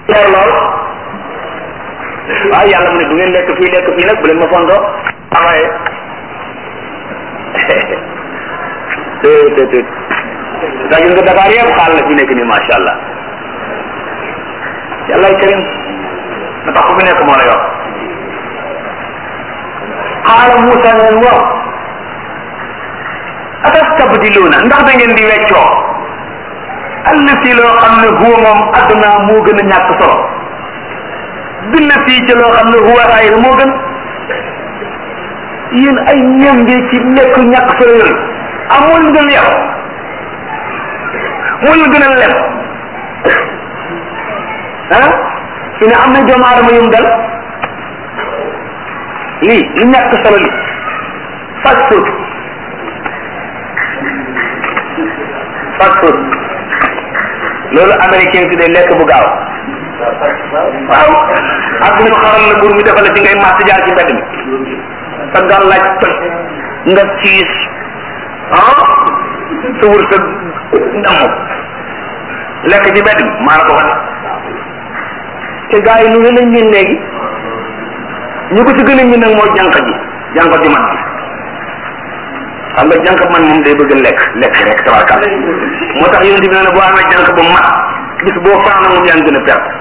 leer lool waaw yàlla mu ne du ngeen lekk fii lekk fii nag bu leen ma fontoo amaye te te te daa gis nga Dakar yëpp xaal la fi nekk nii macha allah yàllaay karim na tax ku fi nekk moo la yor xaala Moussa ne leen waaw atastabdiluuna ndax da ngeen di weccoo allati loo xam ne huwa moom adduna moo gën a ñàkk solo billati ci loo xam ne huwa xayr moo gën yéen ay ñambi ci lekk ñàkk solo yooyu amul ngeen yow moo la gën a lem ah fi ne am na doomu aadama yum dal lii lu ñàkk solo li fast food fast food loolu américain si day lekk bu gaaw waaw ak ñu xaral la bur mi defal la ci ngay màtt jaar ci mbedd mi sa gal laaj toj nga siis ah sa wër sa damm lekk ci mbedd mi maa la ko wane te gars yi lu ne lañ miin léegi ñu ko ci gën a miin nag mooy jànq ji jànq ji man xam nga jànq man moom day bëgg lekk lekk rek tabarkal moo tax yonent bi nee na boo amee jànq bu mat bis boo faana moom yaa ngi gën a perte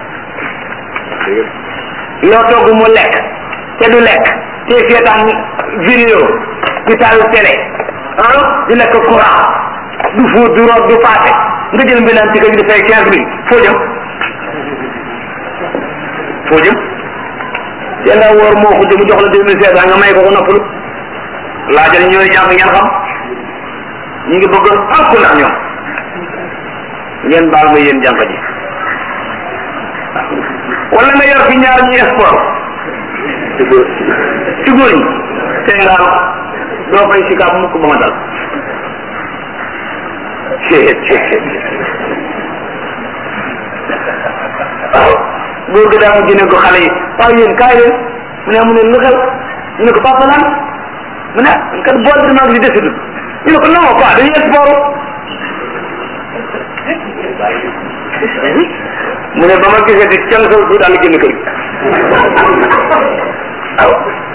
loo togg mu lekk te du lekk te seetaan vidéo di taal télé ah di lekk courant du fóot du root du paase nga jël mbinaan ci kër gi di fay quinze mille foo jëm foo jëm te nga woor moo ko jëm jox la deux mille cinq cent nga may ko ko noppalu laajal ñooy jàng ngeen xam ñu ngi bëgg alku ndax ñoom ngeen baal ma yéen jànq ji wala nga yor fi ñaar ñi sport ci góor ñi te nga doo fay sikaab mukk ba ma dal waaw góor gi daa mu jëne ko xale yi waaw yéen kaay leen mu ne mu ne lu xew ñu ne ko papa lan mu ne kat bool bi maa ngi si desitu ñu ne ko non quoi dañuy sport mu ne ba ma gisee di kenn sol su daal génn kër waaw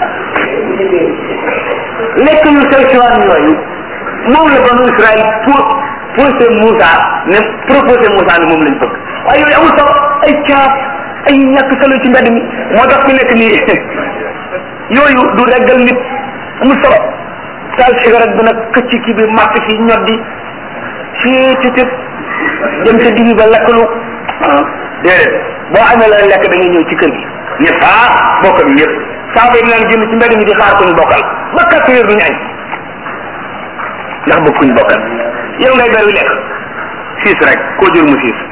lekk yu sew siwaan yooyu moom la banu Israël pour posé Moussa ne proposé Moussa ne moom lañ bëgg waaye yooyu amul solo ay caaf ay ñàkk solo ci mbedd mi moo tax fi nekk nii yooyu du reggal nit amul solo taal cigarette bi nag këcc kii bi màtt fi ñoddi fii ci ci dem ca digg ba lekkalu déedéet boo amee la lekk da ngay ñëw ci kër gi ñëpp ah bokk bi yëpp saaba yi naan génn ci mbedd mi di xaar kuñ bokkal ba quatre heures duñu añ ndax bokkuñ bokkal yow ngay beru lekk siis rek koo jur mu siis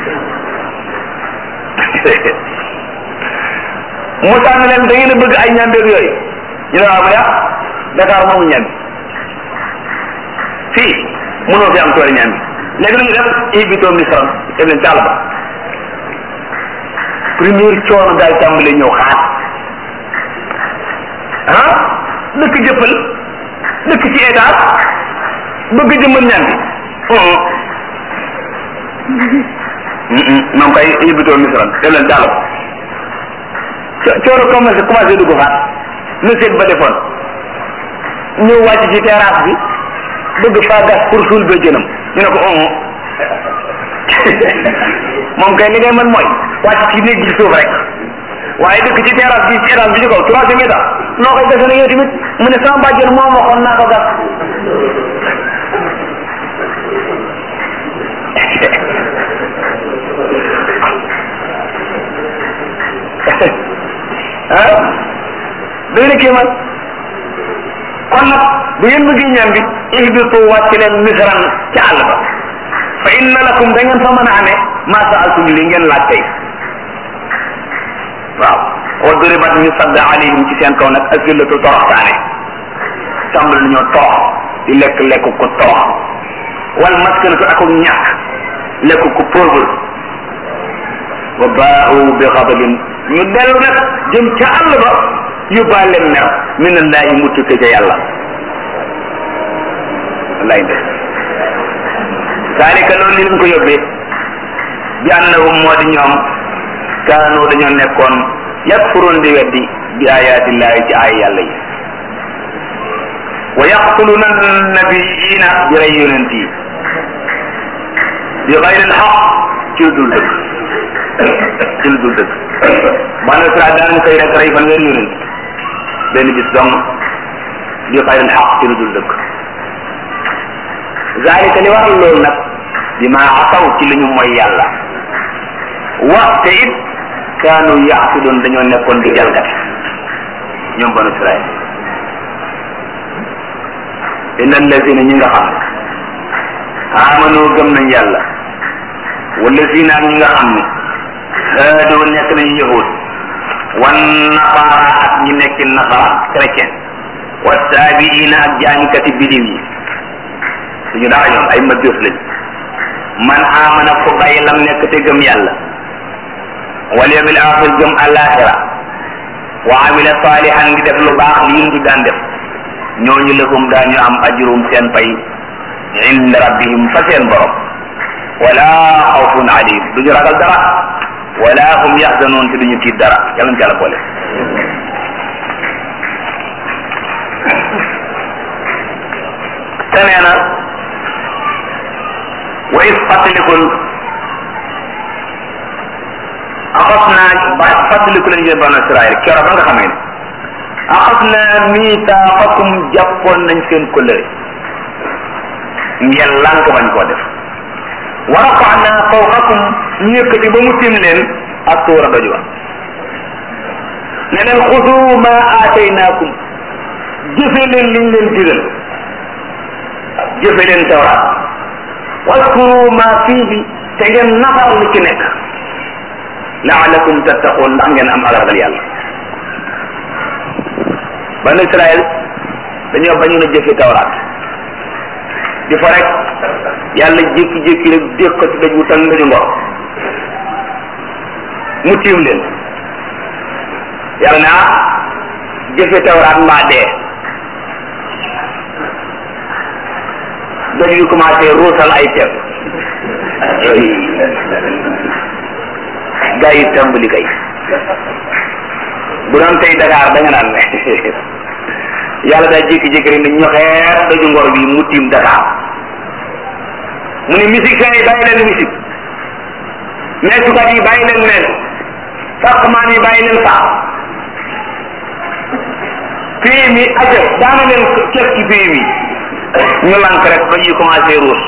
Moussa ne leen da ngeen a bëgg ay ñambeeg yooyu ñu ne waaw mu yaa Dakar moomu ñambi fii mënoo fi am tool ñambi léegi lu ñu def ibitoo misran def leen càll ba première coono daal tàmbale ñëw xaar ah dëkk jëppal dëkk ci état bëgg jëmmal ñaan bi moom kay ibitoo misran def leen càll ba coono commencé commencé dugg faat na seet ba defoon ñëw wàcc ci terrasse bi bëgg faa gas pour suul ba jënam ñu ne ko on moom kay li ngay mën mooy wàcc ci néeg gi suuf rek waaye dëkk ci terrasse bi ci étage bi ci kaw troisième étage noo koy defee ne yow tamit mu ne sama bàjjen moo ma waxoon naa ko gas ah day na kéemaan kon nag bu ngeen bëggee ñaan bi ihbitu wàcc leen misran ci àll ba fa inna lakum da ngeen fa mën a amee ma saaltum li ngeen laaj tey waaw wa duribat ñu sadd alayhim ci seen kaw nag azillatu toroxtaane tàmbali nañoo torox di lekk lekk ko torox wal maskanatu ak ñàkk lekk ko pauvre wa baau bi xadabin ñu dellu nag jëm ca àll ba yóbbaale mer min allahi mu tukke ca yàlla wallaay nde zalika loolu li leen ko yóbbee bi annahum moo di ñoom kaanoo dañoo nekkoon yakfuroon di weddi bi ayaatillahi ci ay yàlla yi wa yaqtuluna nabiyiina bi rey yonent yi bi xayril xaq ci lu dul dëgg ci lu dul dëgg banu Israel daanañ koy rek rey fan weer yonent benn bis dong bi xayril xaq ci lu dul dëgg zalika li waral loolu nag bi ma asaw ci li ñu mooy yàlla waxte it kaanu yaasidoon dañoo nekkoon di jalgati ñoom banu Israel inna allazina ñi nga xam ne amanu gëm nañ yàlla wallazina ak ñi nga xam ne haadoo nekk nañu yahud wan nasaara ak ñi nekk nasaraan chrétien wa saabiina ak jaamikati bidiw yi suñu dara ñoom ay majus lañ man amana ko bàyyi lam nekk te gëm yàlla wal yawmil axir gëm alaxira wa amila salihan ngi def lu baax li yim du daan def ñooñu lahum daañu am ajrum seen pay inda rabbihim fa seen borom wala xawfun alayhim duñu ragal dara wala hum yaxzanoon te duñu tiit dara yàlla ñu ci àlla boole te nee na wa is fàttalikul axas naa ba fàttaliku leen yéen banu Israël keroog ba nga xamee ne axas naa miitaaxakum jàppoon nañ seen kóllëre ngeen lànk bañ koo def wa rafa'naa fawqakum ñu yëkkati ba mu tim leen ak tuura doj wa ne leen xudu ma aataynaakum jëfe leen liñ leen digal jëfe leen tawraat waskuru ma fiihi te ngeen nafar li ci nekk laalakum tattaqun ndax ngeen am alagal yàlla banu Israël dañoo bañu na jëfe tawraat di fa rek yàlla jékki-jékki rek dégg ko ci daj wu tan dañu ngor mu tiim leen yàlla ne ah jëfe tawraat mbaa dee daj yu commencé ruusal ay ceeb gaa yi tàmbali kay bu doon tey Dakar da nga naan yàlla daa jékki-jékki rek ni ñoxeer daju ngor bi mu tiim Dakar mu ne musiciens yi bàyyi leen musique meesukat yi bàyyi leen meen sàqmaan yi bàyyi leen sax pays mi aja daana leen kees ci pays mi ñu lank rek ba ñuy commencé ruus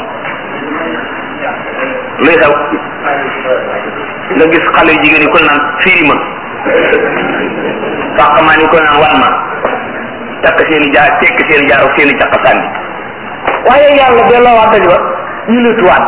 luy xew nga gis xale yu jigéen yi ko naan firi ma sàqmaan yi ko naan wan ma takk seen i jaar tekk seen i jaar ak seen i caq sànni waaye yàlla delloo waat daj wa ñu lutuwaat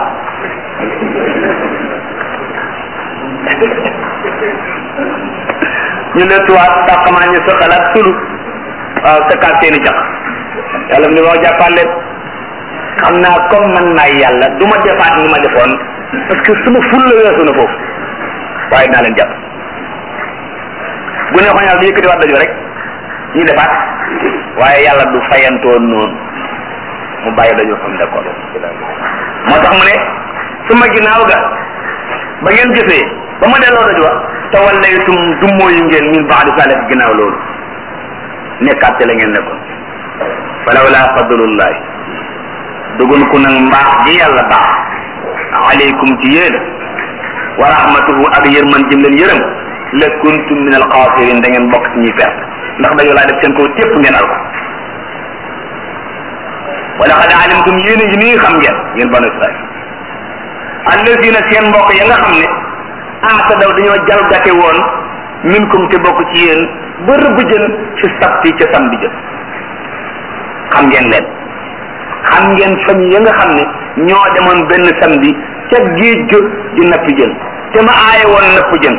ñu lutuwaat sàqmaan ñu sëqalaat sulu waaw sëkkaat seen i caq yàlla mu ne moo jàppaat leen xam naa comme man maay yàlla du ma defaat ni ma defoon parce que suma ful la weesu na foofu waaye naa leen jàpp bu ne xoñal bi yëkkati waat daju rek ñu defaat waaye yàlla du fayantoon noonu mu bàyyi dañu xam d'accord moo tax mu ne suma ginnaaw ga ba ngeen jëfee ba ma delloo daju wa te wallaytum du mooyu ngeen min baadi saalih ginnaaw loolu nekkaat ci la ngeen nekkoon falawla fadlullahi dugun ku nag mbaax ji yàlla baax aleykum ci yéen wa rahmatuhu ak yërman jëm leen yërëm la kuntum min al xaasirin da ngeen bokk ci ñuy perte ndax dañoo laa def seen kaw tépp ngeen al ko wala xad alimtum yéen yi nii xam ngeen yéen banu israil allazina seen mbokk ya nga xam ne aata daw dañoo jalgate woon minkum te bokk ci yéen ba rëbb jën ci sabti ca samedi jën xam ngeen leen xam ngeen famille ya nga xam ne ñoo demoon benn samedi ca géej ga di napp jën te ma aaye woon napp jën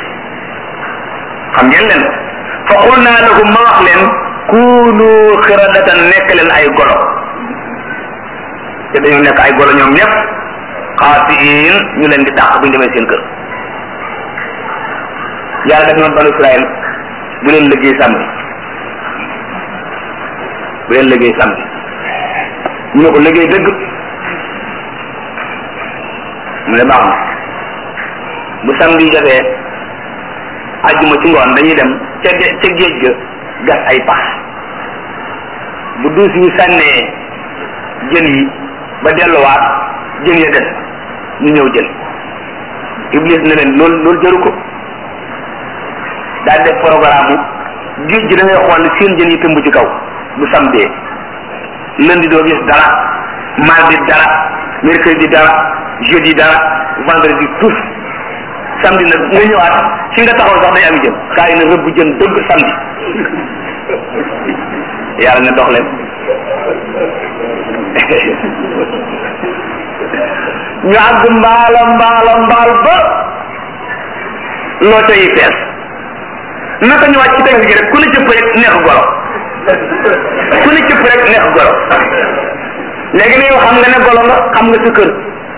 xam ngeen leen fa xul naa lahum ma wax leen kuunu xiradatan nekk leen ay golo te dañoo nekk ay golo ñoom ñëpp xaasiin ñu leen di dàq bu ñu demee seen kër yàlla def noonu banu Israël bu leen liggéey samedi bu leen liggéey samedi ñu ne ko liggéey dëgg mu ne baax na bu samedi jotee àjjuma ci ngoon dañuy dem ca ca géej ga gas ay pax bu duus yi sànnee jën yi ba delluwaat jën ya des ñu ñëw jël iblis ne leen loolu loolu jëru ko daal def programme géej gi da ngay xool seen jën yi tëmb ci kaw bu samedi lundi doo gis dara mardi dara mercredi dara jeudi dara vendredi tous samedi nag nga ñëwaat fi nga taxaw sax day am jën kaa yi na rëbb jën dëgg samedi yàlla ne dox leen ñu àgg mbaala mbaala mbaal ba loo yi fees naka ñu wàcc ci tefes gi rek ku ne cëpp rek neex golo ku ne cëpp rek neex golo léegi ne yow xam nga ne golo nga xam nga sa kër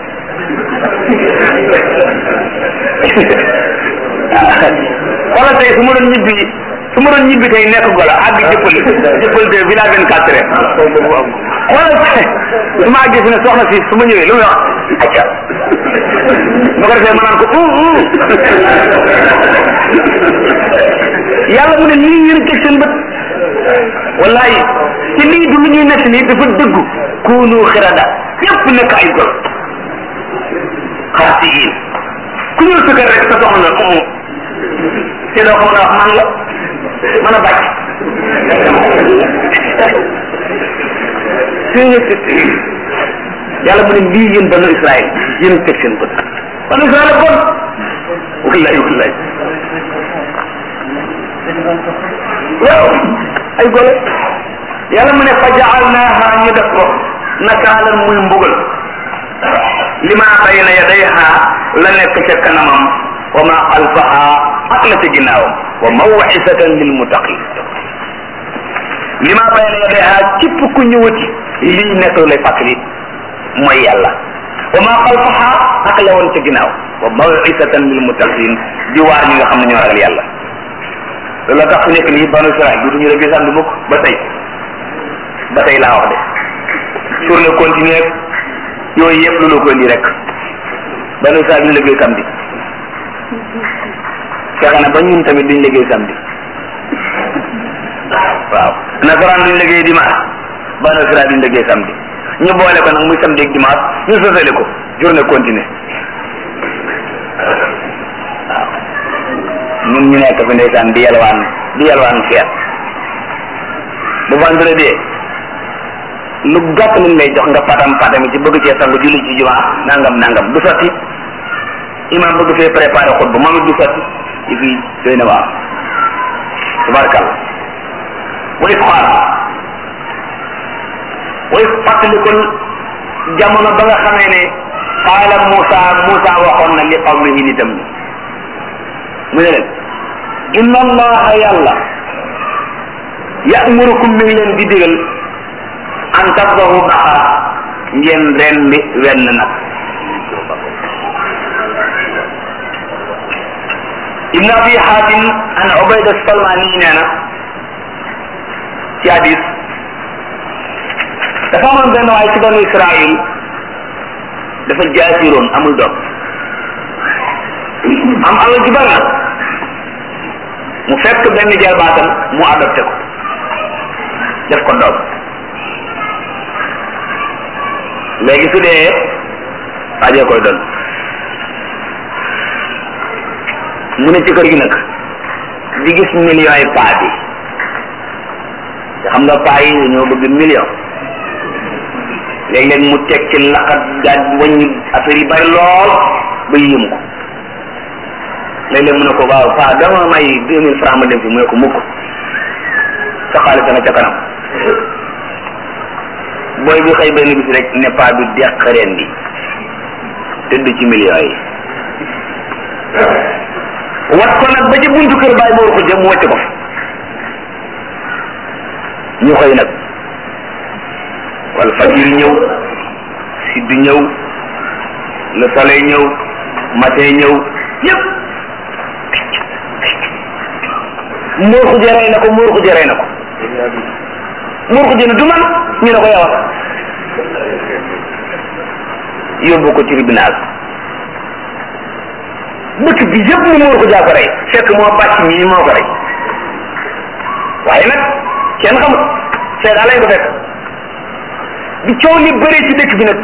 xoolal tey su ma doon ñibbi su ma doon ñibbi tey nekk golo àgg jëppal jëppal de villa vingt quatre heures xoolal su ma àggee fi ne soxna si su ma ñëwee lu muy wax acca bu ko defee ma naan ko uh uh yàlla mu ne lii yéen teg seen bët wallahi te lii du lu ñuy nekk nii dafa dëggu kuunu xirada ñëpp nekk ay gol xaasiin ku ñëw sa kër rek sa soxna na umu te doo ko mën a wax man la mën a bàcc yàlla mu ne lii yéen banu Israël yéen teg seen bët banu Israël bon wallahi wallahi waaw ay gole yàlla mu ne fa jaalnaaha ñu def ko nakaalan muy mbugal lima bayna yadayha la nekk ca kanamam wa ma xalfaha ak la ca ginnaawam wa mawcisatan lil muttaqin lima bayna yadayha képp ku ñëwati lii nekk lay fàttali mooy yàlla wa ma xalfaha ak la woon ca ginnaaw wa mawcisatan lil muttaqin di waar ñi nga xam ne ñoo ragal yàlla loolu tax fu nekk nii banu Israël du ñu rëbbi samedi mukk ba tey ba tey laa wax de journée continue yooyu yëpp loolu ko indi rek banu Israël duñu liggéey samedi fexe na ba ñun tamit duñ liggéey samedi waaw nasaraan duñ liggéey dimanche banu Israël duñ liggéey samedi ñu boole ko nag muy samedi ak dimanche ñu sosale ko journée continue waaw ñun ñu nekk fi ndeysaan di yalwaan di yalwaan feet bu vendredi lu gàtt lañ lay jox nga patam patami ci bëgg cee sangu julli ci jumaa nangam nangam du sotti imam bëgg fee préparé xutba moom it du sotti yi fii doy na waaw tabarkal way xaar way fàttalikul jamono ba nga xamee ne qaala Moussa Moussa waxoon na li qawmihi nitam ñi mu ne leen inna allaha yàlla yamurukum mi ngi leen di digal an tasbahu baqara ngeen rendi wenn nag ibn abi hatim an ubayda salmani nee na ci hadis dafa amoon benn waay ci banu israil dafa jaasiroon amul doom am alal ji bari na mu fekk benn jarbaatam mu adopté ko def ko doom léegi su dee waajee koy doon mu ne ci kër gi nag di gis millions yi paa bi te xam nga paa yi dañoo bëgg million léeg-léeg mu teg ci laqat gaaj wàññi affaire yi bari lool ba yéem ko léeg-léeg mu ne ko waaw paa dama may deux mille francs ma dem fi mu ne ko mukk sa xaalis nga ca kanam booy bi xëy benn bis rek ne paa bi deq reen bi tëdd ci millions yi wat ko nag ba ci buntu kër baay boor ko jëm mu wàcc ko fa ñu xëy nag wal fajir ñëw sidd ñëw le soleil ñëw matin ñëw yëpp muur xuje rey na ko muur xuje rey na ko muur xuje ne du man ñu ne ko yow yóbbu ko tribunal dëkk bi yëpp ni muur ko jaa ko rey fekk moo bàcc ñii moo ko rey waaye nag kenn xamut seedaa lañ ko fekk bi coow li bëree ci dëkk bi nag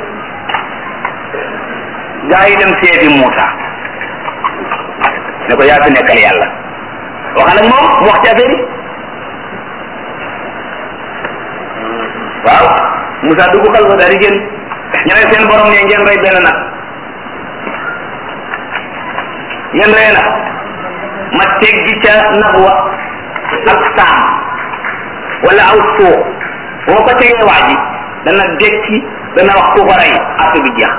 gaa yi dem seeti Muusa ne ko yaa fi nekkal yàlla wax nag moom mu wax ci affaire yi waaw Moussa dugg xal ko daal di génn ñu ne seen borom ne ngeen rey benn nag ngeen rey na ma teggi ca nag wa ak saam wala aw suux boo ko tegee waa ji dana dekki dana wax ku ko rey affaire bi jeex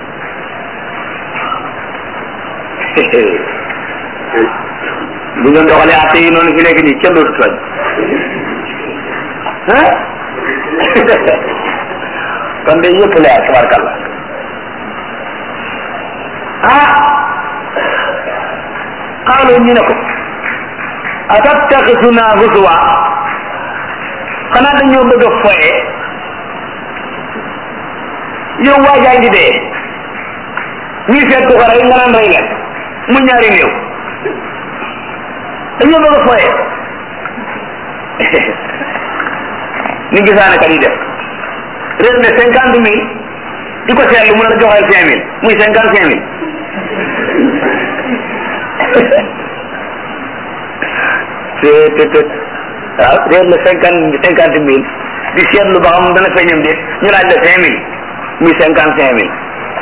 bu ngeen doxalee atte yi noonu fi nekk nii kenn dootu tooñ ah kon de yëpp leer tabarkalla ah xaaloo ñu ne ko atattaxisuna huzwa xanaa dañoo bëgg a foye yow waajaa ngi dee ñuy seet ku ko rey nga naan rey leen mu ñaari néew dañoo bëgg a foye ni gisaane kat yi def réer ne cinquante mille di ko seetlu mu ne la joxeel cinq mille muy cinquante cinq mille te te te waaw réer la cinquante cinquante mille di seetlu ba xam dana feeñam déet ñu laaj la cinq mille muy cinquante cinq mille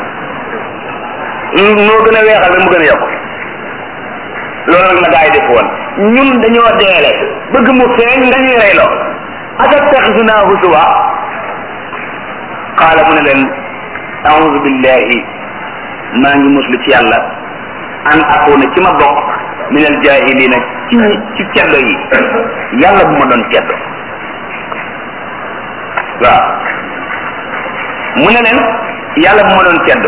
noo gën a weexal rek mu gën a yokk loolu nag la gaa yi def woon ñun dañoo deele bëgg mu feeñ nga ñuy reyloo atattaxisuna husuwa qaala mu ne leen audu billahi maa ngi muslu ci yàlla an akuna ci ma bokk min al jahilina ci ci ceddo yi yàlla bu ma doon ceddo waaw mu ne leen yàlla bu ma doon ceddo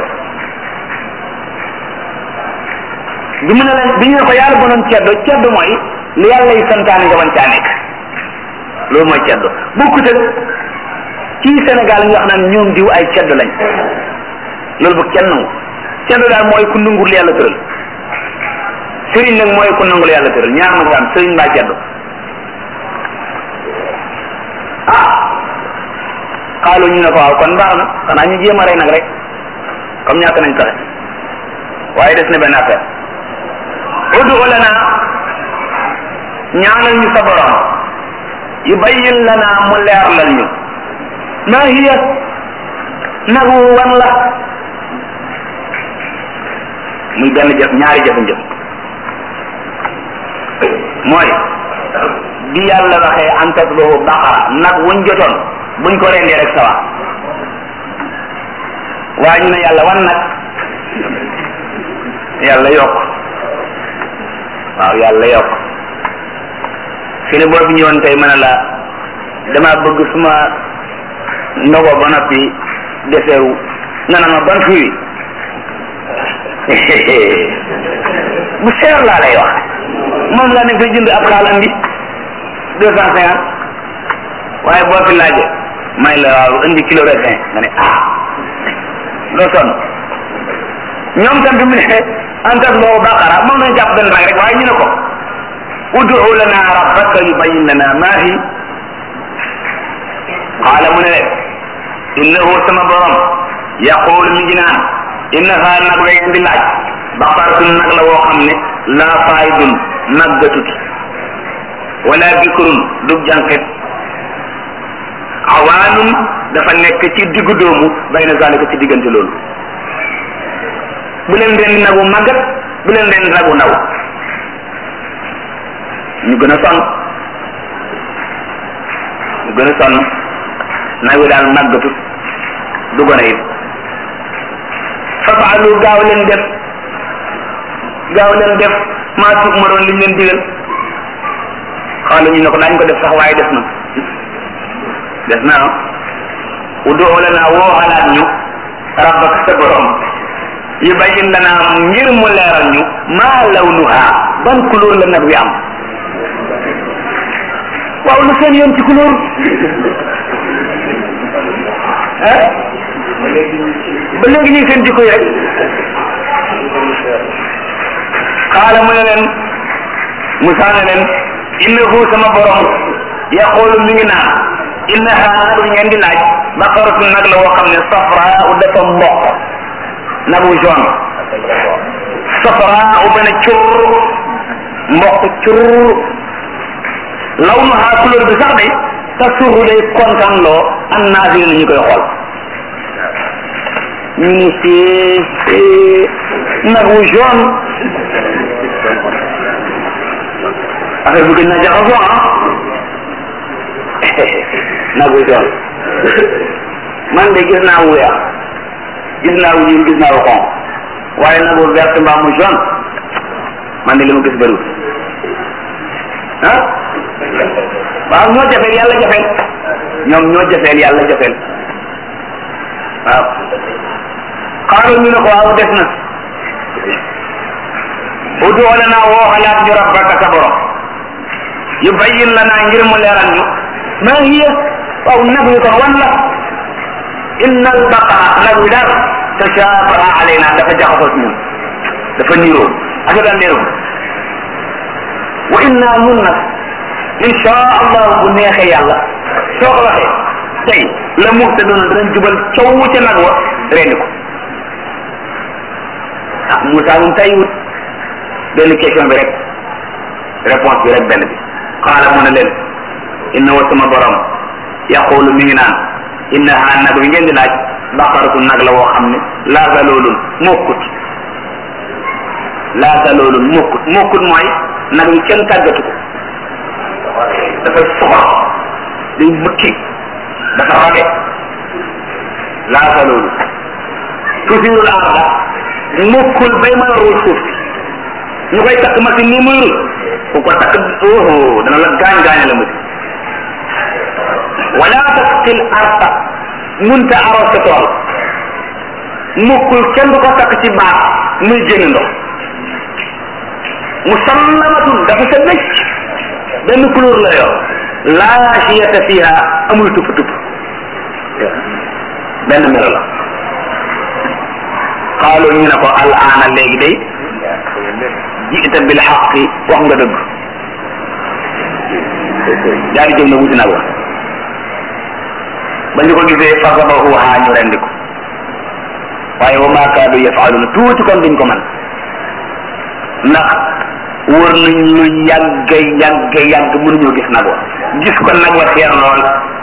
bi mu ne leen bi ñu ne ko yàlla bu ma doon ceddo ceddo mooy li yàlla yi santaane nga bañ caa nekk loolu mooy ceddo bokkut ak ci Sénégal nga wax naan ñoom diw ay ceddo lañ loolu bu kenn nangu ceddo daal mooy ku nangul yàlla tëral sëriñ nag mooy ku nangul yàlla tëral ñaar ma ko am sëriñ mbaa ceddo ah xaalu ñu ne ko waaw kon baax na xanaa ñu jéem a rey nag rek comme ñàkk nañ pexe waaye des na benn affaire udu lana ñaanal ñu sa borom yubayyin lana mu leerlal ñu ma hiya nag wu wan la muy benn jëf ñaari jëf-jëf mooy bi yàlla waxee an tasbahu baqara nag wuñ jotoon buñ ko rendee rek sawa waaye ñu ne yàlla wan nag yàlla yokk waaw yàlla yokk fi ne boo fi ñëwoon tey mën a la dama bëgg suma ndogo ba noppi deseeru nga naan ma ban fii bu seer laa lay wax moom laa ne fay jënd ab xaal andi deux cent cinquante waaye boo fi laaje may la waaw indi kilo raisin nga ne ah doo sonn ñoom tam bi mu ne antas loo baqara moom nañ jàpp benn rek waaye ñu ne ko udu lana rabbaka yubayyin lana ma hi qaala mu ne leen innahu sama borom yaqul mi ngi naan innaha nag la ngeen di laaj baqaratun nag la woo xam ne laa faydun màggatut wala bikrun dug jànqet awaanun dafa nekk ci diggu doomu bayna zalika ci diggante loolu bu leen ren nagu màggat bu leen ren nagu ndaw ñu gën a sonn ñu gën a sonn nag wi daal màggatut du gone it fafaalu gaaw leen def gaaw leen def maa tuub ma doon liñ leen digal xaalu ñu ne ko daañ ko def sax waaye des na des na ah udoo lana woo xalaat ñu rabbaka sa borom yubayyin lana ngir mu leeral ñu maa lawnuha ban couleur la nag wi am waaw lu seen yoon ci couleur ah ba léegi ñu ngi seen jikko yi rek qaala mu ne leen Musa ne leen innahu sama borom yaqulu mi ngi naan innaha nag ngeen di laaj baqaratun nag la woo xam ne safra u dafa mboq nag wu jaune safra u bana cur mboq cur law nu haa couleur bi sax day sa surru day kontaan loo an naasiri na ñu koy xool ñu ni si nag wu jaune affaire bu gën naa jaxasoo ah nag wu jaune man de gis naa wu weex gis naa wu ñuul gis naa wu xonq waaye nag wu vert mbaa mu jaune man de li ma gis bëriwul ah waaw ñoo jafeel yàlla jafeel ñoom ñoo jafeel yàlla jafeel waaw xaaral ñu ne ko waaw des na udu lana woo xalaat ñu rabbaka sa borom yu bayyin lana ngir mu leeral ñu ma hiya waaw nag wi kon wan la inna al baqara nag wi daal tashabaha alayna dafa jaxasoo ci ñun dafa niiroo ak daal leeru wa inna nun nag insha allah bu neexee yàlla soo ko waxee tey la muhtaduna danañ jubal caw ca nag wa rendi ko ah Moussa moom tay wut benn question bi rek réponse bi rek benn bi xaala mu ne leen inna wa sama borom yaqulu mi ngi naan inna ha nag bi ngeen di laaj baqaratu nag la woo xam ne laa zaloolun mokkut laa zaloolun mokkut mokkut mooy nag wi kenn tàggatu ko dafa soxor day bukki dafa rage laa zaloolun tusirul arda mokkul bay mën a ruuj suuf si ñu koy takk machine nii muy ruuj ku ko takk oho dana la gaañ gaañ la mujj wala tasqil arda munta aros sa tool mokkul kenn du ko takk ci baat muy génn ndox musallamatun dafa sa wécc benn couleur la yor laa shiyata fiha amul tupp tupp benn melo la xaalu ñu ne ko al aana léegi day jiita bil xaqi wax nga dëgg daal di jóg na wuti nag wa ba ñu ko gisee fasabahuha ñu rendi ko waaye wa maa kaadu yafaaluna tuuti kon duñ ko man ndax wër nañ lu yàgg yàgg yàgg mënuñoo gis nag wa gis ko nag wa seer lool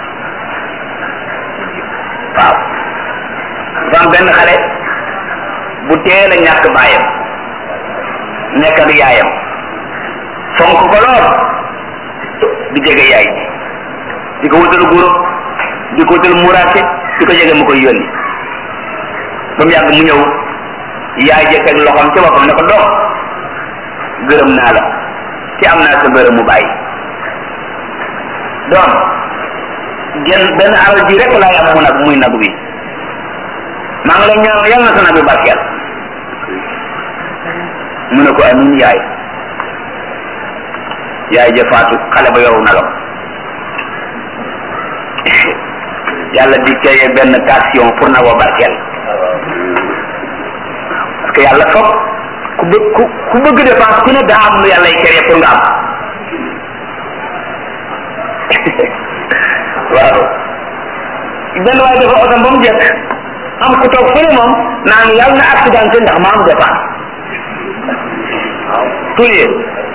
waaw dafa am benn xale bu teel a ñàkk baayam nekk ak yaayam fonk ko lool di jege yaay di ko wutal guro di ko wutal muraake di ko jege mu koy yónni ba mu yàgg mu ñëw yaay ja teg loxoom ci boppam ne ko doom gërëm naa la ci am naa sa gërëm mu bàyyi doom genn benn alal ji rek laay am mu nag muy nag bi maa ngi lay ñaanal yàlla na sa nag bi barkeel mu ne ko amin yaay yaay ja faatu xale ba yow nagam yàlla di créé benn station pour nagoo barkeel parce que yàlla foog ku bëgg ku ku bëgg dépense ku ne daa am lu yàlla y créé pour nga am waaw benn waaye dafa otom ba mu jekk am ku toog fële moom naan yàlla na accidenté ndax ma am dépense tulie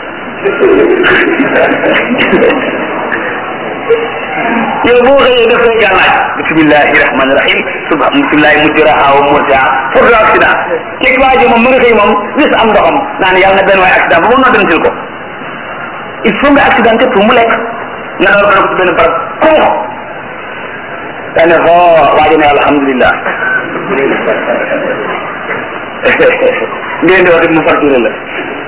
yow boo xëyee def say gàllaaj bismillahi rahmani rahim suba bismillahi mujraha wa mursaha pour le accident teg waa ji moom mu nga xëy moom wis am ndoxam naan yàlla na benn waay accident ba moom noo dem sil ko il faut nga accidenté pour mu lekk nga door ko ci benn barab konx daane xo waa ji ne alhamdulillah ngeen di wax mu facturé la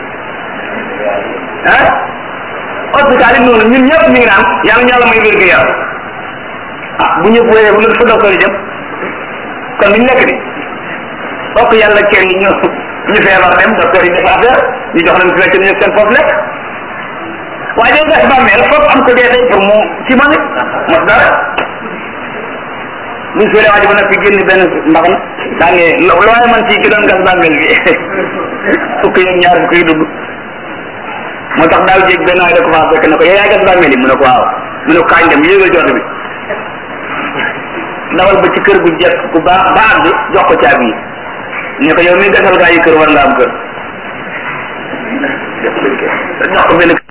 ah hôpital yi noonu ñun ñëpp ñu ngi naan yàlla ñu yàlla may wér gu yaram ah bu ñëpp wéree bu fu docteur yi jëm kon duñ lekk di bokk yàlla kër yi ñu ñu feebar dem docteur yi def affaire ñu jox leen fi lekk ñu seen foofu lekk waaye day gas bàmmeel foofu am ko dee tey pour mu ci man it mos dara buñ suulee waa ji ba nag fi génn benn mbax na daa ne lo waaye man ci ki doon gas bàmmeel bi fukk yeeg ñaar fukk yi dugg moo tax daaw jéeg benn waay da ko faa fekk ne ko yow yaa gas bàmmeel yi mu ne ko waaw mu ne ko kaañ dem yéegal jot bi ndawal ba ci kër gu jekk ku baax ba àgg jox ko caabi yi ne ko yow mi gasal gaa yi kër war nga am kër jox ko benn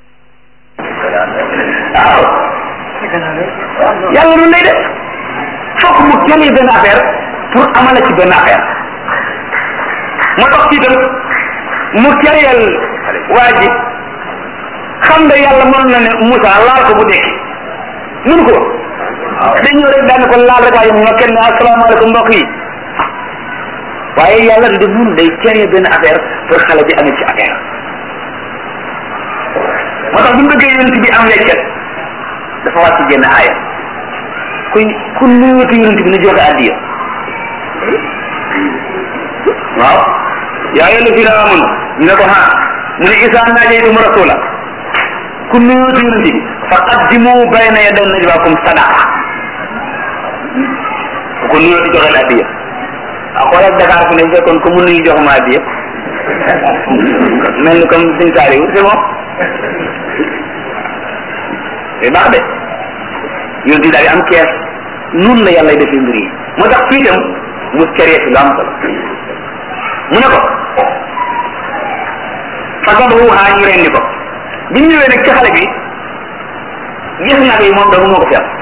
waaw yàlla noonu lay def fokk mu jëlee benn affaire pour amala ci benn affaire moo tax ci itam mu kereel waa ji xam nga yàlla mën na ne Moussa laal ko bu dekki mënu ko dañ ñëw rek daan ko laal rek waaye ñoo kenn ne asalaamaaleykum mbokk yi waaye yàlla du mun day keree benn affaire pour xale bi amee ci affaire moo tax bu ñu bëggee yonent bi am weccet dafa wàcc génn aaya ku ku nuyuutu yonent bi na joxe addiya waaw yaa ayyuha allazina amanu ñu ne ko ha mu ne isa naajaytum rasula ku nuyuutu yonent bi fa qaddimu bayna yaday najwaakum sadaqa ku nuyuutu joxe la addiya waaw xoolal Dakar fi ne fekkoon ku mu nuyu jox ma addiya mel ni comme suñ saari c'est bon c'est baax de yonent bi daal di am kees noonu la yàlla defee mbir yi moo tax fii itam mu keree fi lu am solo mu ne ko fasabahu haa ñu rendi ko bi ñu ñëwee nag ci xale bi gis nag yi moom dama moo ko fi am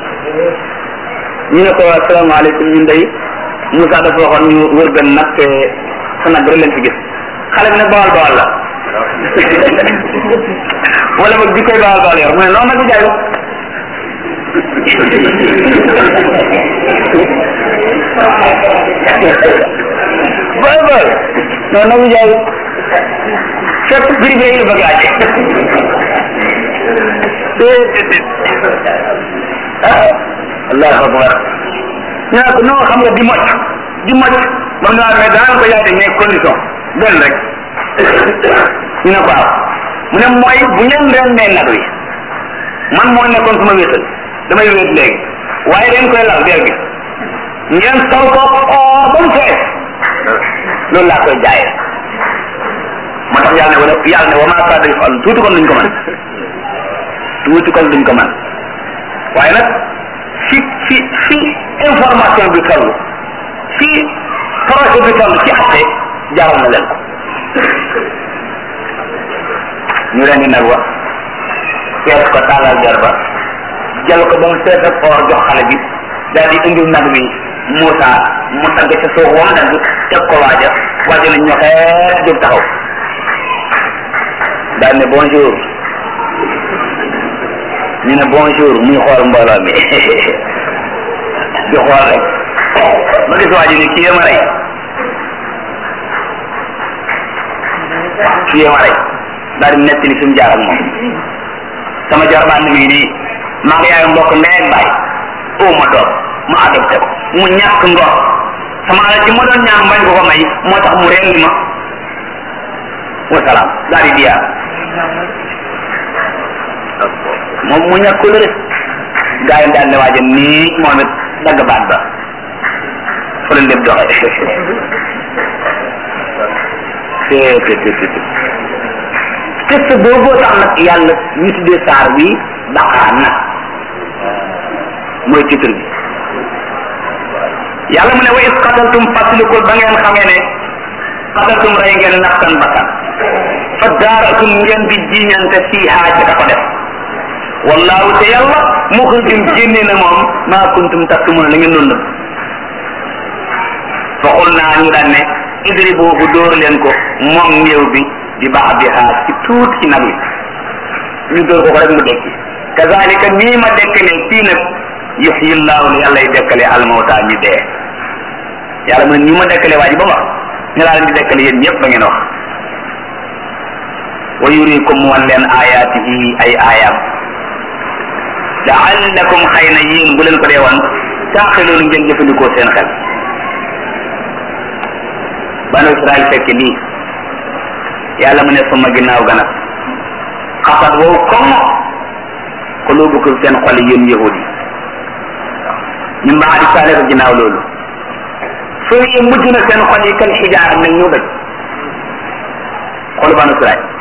ñu ne ko asalaamaaleykum ñun day Moussa dafa waxoon ñu wër benn nag te sa nag rek leen fi gis xale bi nag bawal bawal la wala boog jikkoy bawal bawal yor mu ne noonu nag bi jaay ko boy boy noonu nag bi jaay fépp privé yi la bëgg laaj ah allahu akbar ñu ne ko non xam nga di mocc di mocc ba nga mais daan ko yaay de mais condition benn rek ñu ne ko waaw mu ne mooy bu ngeen rendee nag wi man moo nekkoon suma wéetal damay wéet léegi waaye dañ koy lal der gi ngeen sol ko oo ba mu fees loolu laa koy jaayee moo tax yàlla ne wala yàlla ne wa maa kaana yaf'al tuuti kon duñ ko mën tuuti kon duñ ko mën waaye nag fi fi fi information bi toll fi projet bi toll ci atte jaral na leen ko ñu leen di nag wax fees ko tàllal jar ba jël ko ba mu fees ak or jox xale bi daal di indil nag bi Moussa mu tagg ca suuf wam nag teg ko waaja waaja na ñoxeet jóg taxaw daal ne bonjour ñu ne bonjour muy xool mbooloo mi di xool rek ma gis waa ji ne kii ma rey kii ma rey daal di netti li fi mu jaar ak moom sama jarbaan mi ngi nii maa ngi yaay mbokk ndey ak baay oo ma doom ma adopté ko mu ñàkk ngor sama alal ci ma doon ñaan bañ ko ko may moo tax mu rendi ma wasalaam daal di diyaar moom mu ñàkk ko rek gaa yi daal ne waaja nii moom it dagg baat ba fa la lépp doxee c'est c'est test boobu tax nag yàlla ñu tuddee saar bi baqaa nag mooy titre bi yàlla mu ne wa is qataltum fàttalikul ba ngeen xamee ne qataltum rey ngeen nafsan bakkan fa daaratum ngeen di jiñante fiihaa ca ka ko def wallahu te yàlla muxrijum génne na moom maa kuntum taktumuna la ngeen doon nëbb fa xul naa ñu daan ne idribuhu dóor leen ko moom néew bi di baax bi xaar ci tuut ci nag yi ñu dóor ko ko rek mu dekki kazalika nii ma dekkalee fii nag yuxyi llahu ne yàlla y dekkalee almawta ñi dee yàlla mu ne nii ma dekkalee waa ji ba wax ñu laa leen di dekkale yéen ñëpp ba ngeen wax wa yurikum wan leen ayaatihi ay aayaam laallakum xëy na yéen bu leen ko dee wan taaxiloon ngeen jëfandikoo seen xel banu israel fekk lii yàlla mu ne suma ginnaaw gana xasat wow comme xulubukum seen xol yéen yahudi ñu mbaa di saale ko ginnaaw loolu soo yi mujj na seen xol yi kal xijaar mel ñu dëj xolu banu israel